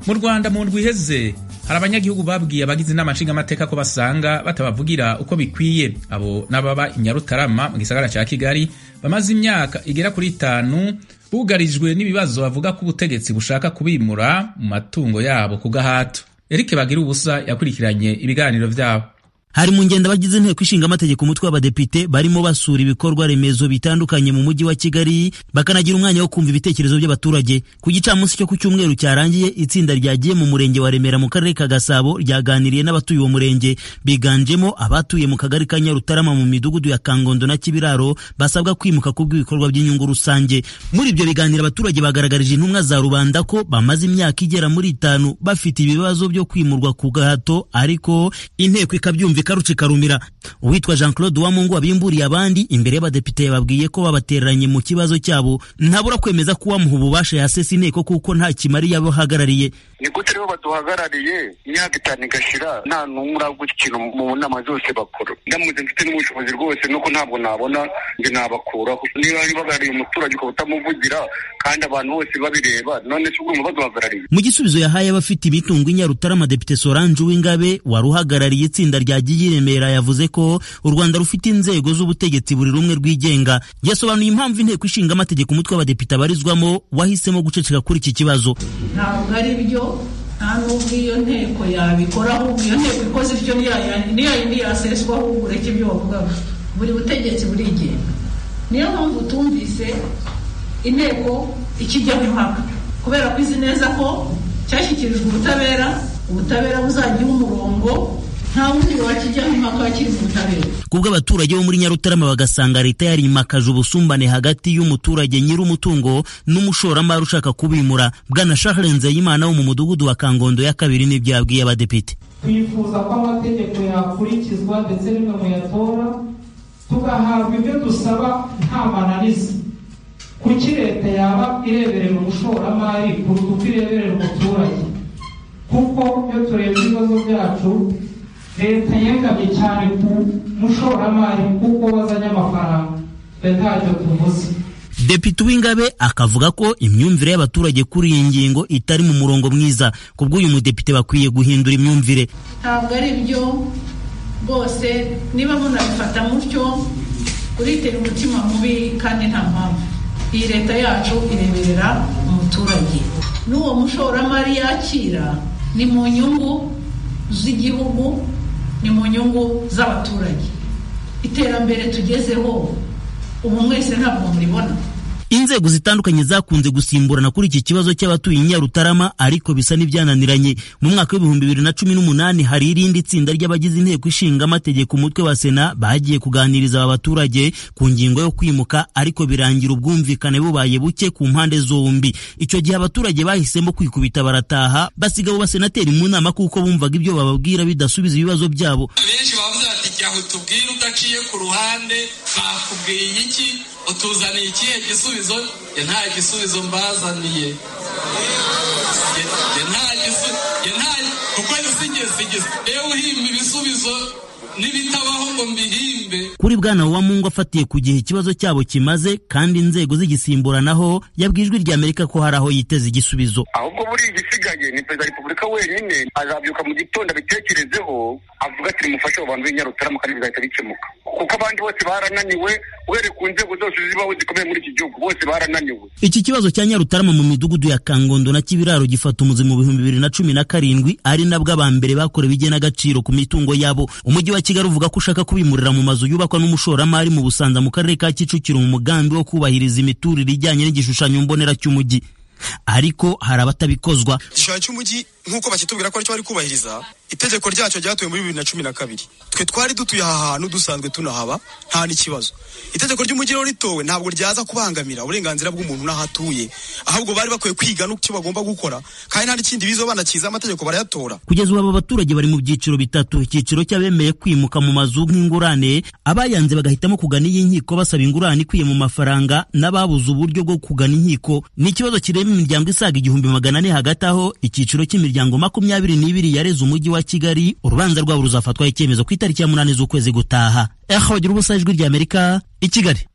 mu rwanda mu ndwi iheze hari abanyagihugu babwiye abagize inama nshingamateka ko basanga batabavugira uko bikwiye abo n'ababa i nyarutarama mu gisagara cya kigali bamaze imyaka igera kuri itanu bugarijwe n'ibibazo bavuga ko ubutegetsi bushaka kubimura mu matungo yabo ku gahato eric bagira ubusa yakurikiranye ibiganiro byabo hari mu ngendo abagize inteko ishinga amategeko umutwe w'abadepite barimo basura ibikorwa remezo bitandukanye mu mujyi wa Kigali bakanagira umwanya wo kumva ibitekerezo by'abaturage ku gicamunsi cyo ku cyumweru cyarangiye itsinda ryagiye mu murenge wa Remera mu karere ka Gasabo ryaganiriye n'abatuye uwo murenge biganjemo abatuye mu kagari ka Nyarutarama mu midugudu ya Kangondo na Kibiraro basabwa kwimuka kubw'ibikorwa by'inyungu rusange muri ibyo biganiro abaturage bagaragarije intumwa za rubanda ko bamaze imyaka igera muri itanu bafite ibibazo byo kwimurwa ku gahato ariko inteko ikabyumva ikarucika rumira uwitwa Jean Claude Uwamungu wabimburiye abandi imbere y'abadepite yababwiye ko babatereranye mu kibazo cyabo ntabura kwemeza ko uwamuha ububasha yasesa inteko kuko nta kimariye abo ahagarariye ni gute rero baduhagarariye imyaka itanu igashira nta n'umwe uragura ikintu mu nama zose bakora ndamutse mfite n'ubushobozi rwose nuko ntabwo nabona ngo nabakuraho niba bahagarariye umuturage ukaba utamuvugira kandi abantu bose babireba none si ubwo baduhagarariye mu gisubizo yahaye abafite imitungo i Nyarutarama Depite Solange Uwingabe wari uhagarariye itsinda rya Remera yavuze ko u Rwanda rufite inzego z'ubutegetsi buri rumwe rwigenga yasobanuye impamvu inteko ishinga amategeko umutwe w'abadepite abarizwamo wahisemo guceceka kuri iki kibazo ntabwo ari byo nta n'ubwo iyo nteko yabikora ahubwo iyo nteko ikoze ibyo niyo yindi yaseswa ahubwo ureke ibyo wavugaga buri butegetsi burigenga niyo mpamvu tumvise inteko ikijyaho impaka kubera ko izi neza ko cyashyikirijwe ubutabera ubutabera buzajyaho umurongo nta wundi wakijyaho impaka wakiri mu butabera kubwo abaturage bo muri nyarutarama bagasanga leta yarimakaje ubusumbane hagati y'umuturage nyir'umutungo n'umushoramari ushaka kubimura bwana shahre nzeyimana wo mu mudugudu wa kangondo ya kabiri n'ibyo yabwiye abadepite twifuza ko amategeko yakurikizwa ndetse rimwe muyatora tugahabwa ibyo dusaba nta mananiza kuki leta yaba ireberera umushoramari kuruta uko ireberera umuturage kuko iyo turebye ibibazo byacu leta yengamye cyane ku mushoramari kuko wazanye amafaranga leta ntacyo tuvuze Depite Uwingabe akavuga ko imyumvire y'abaturage kuri iyi ngingo itari mu murongo mwiza kubwo uyu mudepite bakwiye guhindura imyumvire ntabwo ari byo bose niba munabifata mutyo uritera umutima mubi kandi nta mpamvu iyi leta yacu ireberera umuturage n'uwo mushoramari yakira ni mu nyungu z'igihugu ni mu nyungu z'abaturage iterambere tugezeho ubu mwese ntabwo muribona inzego zitandukanye zakunze gusimburana kuri iki kibazo cy'abatuye Nyarutarama ariko bisa n'ibyananiranye mu mwaka w'ibihumbi bibiri na cumi n'umunani hari irindi tsinda ry'abagize inteko ishinga amategeko umutwe wa sena bagiye kuganiriza aba baturage ku ngingo yo kwimuka ariko birangira ubwumvikane bubaye buke ku mpande zombi icyo gihe abaturage bahisemo kwikubita barataha basiga abo basenateri mu nama kuko bumvaga ibyo bababwira bidasubiza ibibazo byabo benshi bavuze bati jya utubwire udaciye ku ruhande bakubwiye iki utuzaniye ikihe gisubizo ye nta gisubizo mbazaniye ye nta gisubizo kuko gisigeze yewe uhimba ibisubizo n'ibitabaho ngo mbihimbe kuri bwana Uwamungu afatiye ku gihe ikibazo cyabo kimaze kandi inzego zigisimburanaho yabwijwe irya Amerika ko hari aho yiteze igisubizo ahubwo buri igisigaye ni perezida wa repubulika wenyine azabyuka mu gitondo abitekerezeho avuga ati nimufashe abo bantu b'inyarutarama kandi bizahita bikemuka kuko abandi bose barananiwe uhereye ku nzego zose zibaho zikomeye muri iki gihugu bose barananiwe iki kibazo cya nyarutarama mu midugudu ya kangondo na kibiraro gifata umuzi mu bihumbi bibiri na cumi na karindwi ari nabwo aba mbere bakorewe igenagaciro ku mitungo yabo umujyi wa kigali uvuga ko ushaka kubimurira mu mazu yubakwa n'umushoramari mu busanza mu karere ka kicukiro mu mugambi wo kubahiriza imiturire ijyanye n'igishushanyo mbonera cy'umujyi ariko hari abatabikozwa igishushanyo cy'umujyi nk'uko bakitubwira ko aricyo bari kubahiriza itegeko ryacyo ryatuwe muri bibiri na cumi na kabiri twe twari dutuye aha hantu dusanzwe tunahaba nta n'ikibazo itegeko ry'umujyi rero ritowe ntabwo ryaza kubangamira uburenganzira bw'umuntu n'aho atuye ahubwo bari bakwiye kwiga n'icyo bagomba gukora kandi nta n'ikindi bizo banakiza amategeko barayatora kugeza ubu aba baturage bari mu byiciro bitatu icyiciro cy'abemeye kwimuka mu mazu nk'ingurane abayanze bagahitamo kugana iyi nkiko basaba ingurane ikwiye mu mafaranga n'ababuze uburyo bwo kugana inkiko ni ikibazo kireba imiryango isaga igihumbi magana ane hagati aho icyiciro cy'imiryango imiryango makumyabiri n'ibiri yareze umujyi wa Kigali urubanza rwabo ruzafatwaho icyemezo ku itariki ya munani z'ukwezi gutaha eho bagira ubusa ijwi ry'Amerika i Kigali